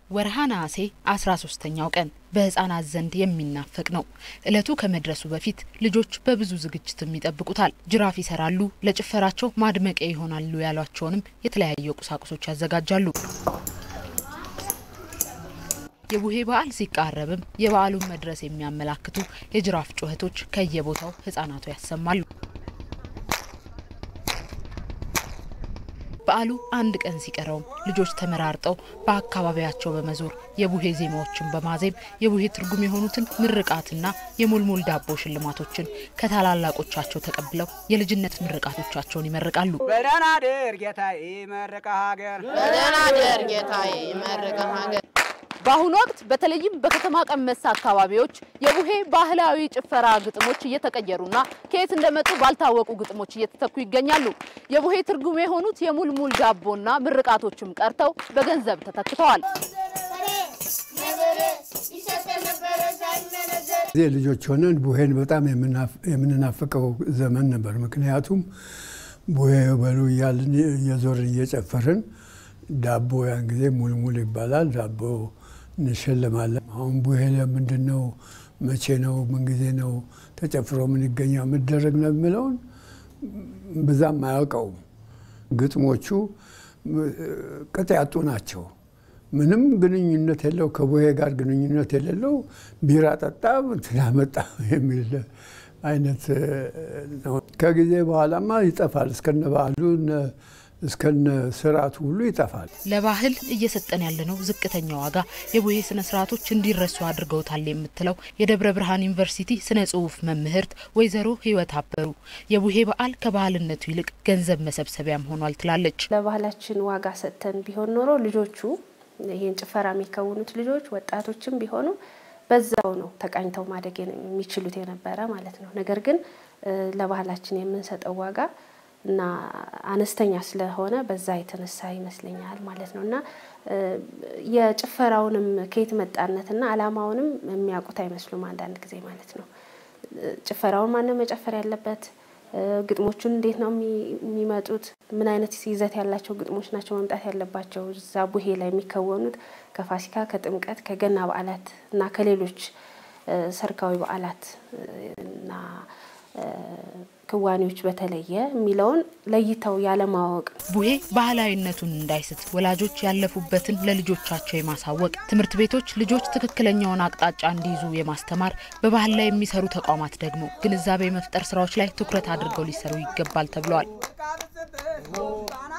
ወርሃ ነሐሴ 13ኛው ቀን በህፃናት ዘንድ የሚናፈቅ ነው። እለቱ ከመድረሱ በፊት ልጆች በብዙ ዝግጅትም ይጠብቁታል። ጅራፍ ይሰራሉ፣ ለጭፈራቸው ማድመቂያ ይሆናሉ ያሏቸውንም የተለያዩ ቁሳቁሶች ያዘጋጃሉ። የቡሄ በዓል ሲቃረብም የበዓሉን መድረስ የሚያመላክቱ የጅራፍ ጩኸቶች ከየቦታው ህጻናቱ ያሰማሉ። በዓሉ አንድ ቀን ሲቀረውም ልጆች ተመራርጠው በአካባቢያቸው በመዞር የቡሄ ዜማዎችን በማዜም የቡሄ ትርጉም የሆኑትን ምርቃትና የሙልሙል ዳቦ ሽልማቶችን ከታላላቆቻቸው ተቀብለው የልጅነት ምርቃቶቻቸውን ይመርቃሉ። በደህና ደር ጌታዬ ይመርቀ ሀገር በደህና ደር ጌታዬ ይመርቀ ሀገር በአሁኑ ወቅት በተለይም በከተማ ቀመስ አካባቢዎች የቡሄ ባህላዊ ጭፈራ ግጥሞች እየተቀየሩና ከየት እንደመጡ ባልታወቁ ግጥሞች እየተተኩ ይገኛሉ። የቡሄ ትርጉም የሆኑት የሙልሙል ዳቦና ምርቃቶችም ቀርተው በገንዘብ ተተክተዋል። ጊዜ ልጆች ሆነን ቡሄን በጣም የምንናፍቀው ዘመን ነበር። ምክንያቱም ቡሄ በሉ እያልን እየዞርን እየጨፈርን ዳቦ ያን ጊዜ ሙልሙል ይባላል። ዳቦ እንሸልማለን። አሁን ቡሄ ለምንድን ነው? መቼ ነው? ምን ጊዜ ነው ተጨፍሮ ምን ይገኛው የሚደረግ ነው የሚለውን ብዛም አያውቀውም። ግጥሞቹ ቅጥ ያጡ ናቸው። ምንም ግንኙነት የለው ከቡሄ ጋር ግንኙነት የሌለው ቢራ ጠጣ እንትን ያመጣ የሚል አይነት ነው። ከጊዜ በኋላማ ይጠፋል። እስከነ ባህሉ እስከነ ስርዓቱ ሁሉ ይጠፋል። ለባህል እየሰጠን ያለነው ዝቅተኛ ዋጋ የቡሄ ስነ ስርዓቶች እንዲረሱ አድርገውታል የምትለው የደብረ ብርሃን ዩኒቨርሲቲ ስነ ጽሁፍ መምህርት ወይዘሮ ህይወት አበሩ የቡሄ በዓል ከባህልነቱ ይልቅ ገንዘብ መሰብሰቢያም ሆኗል ትላለች። ለባህላችን ዋጋ ሰጥተን ቢሆን ኖሮ ልጆቹ ይህን ጭፈራ የሚከውኑት ልጆች ወጣቶችም ቢሆኑ በዛው ነው ተቃኝተው ማደግ የሚችሉት የነበረ ማለት ነው። ነገር ግን ለባህላችን የምንሰጠው ዋጋ እና አነስተኛ ስለሆነ በዛ የተነሳ ይመስለኛል ማለት ነው። እና የጭፈራውንም ከየት መጣነትና አላማውንም የሚያውቁት አይመስሉም አንዳንድ ጊዜ ማለት ነው። ጭፈራውን ማነው መጨፈር ያለበት? ግጥሞቹን እንዴት ነው የሚመጡት? ምን አይነት ይዘት ያላቸው ግጥሞች ናቸው መምጣት ያለባቸው? እዛ ቡሄ ላይ የሚከወኑት ከፋሲካ፣ ከጥምቀት፣ ከገና በዓላት እና ከሌሎች ሰርካዊ በዓላት እና ክዋኔዎች በተለየ የሚለውን ለይተው ያለማወቅ ቡሄ ባህላዊነቱን እንዳይስት ወላጆች ያለፉበትን ለልጆቻቸው የማሳወቅ ትምህርት ቤቶች ልጆች ትክክለኛውን አቅጣጫ እንዲይዙ የማስተማር በባህል ላይ የሚሰሩ ተቋማት ደግሞ ግንዛቤ መፍጠር ስራዎች ላይ ትኩረት አድርገው ሊሰሩ ይገባል ተብለዋል።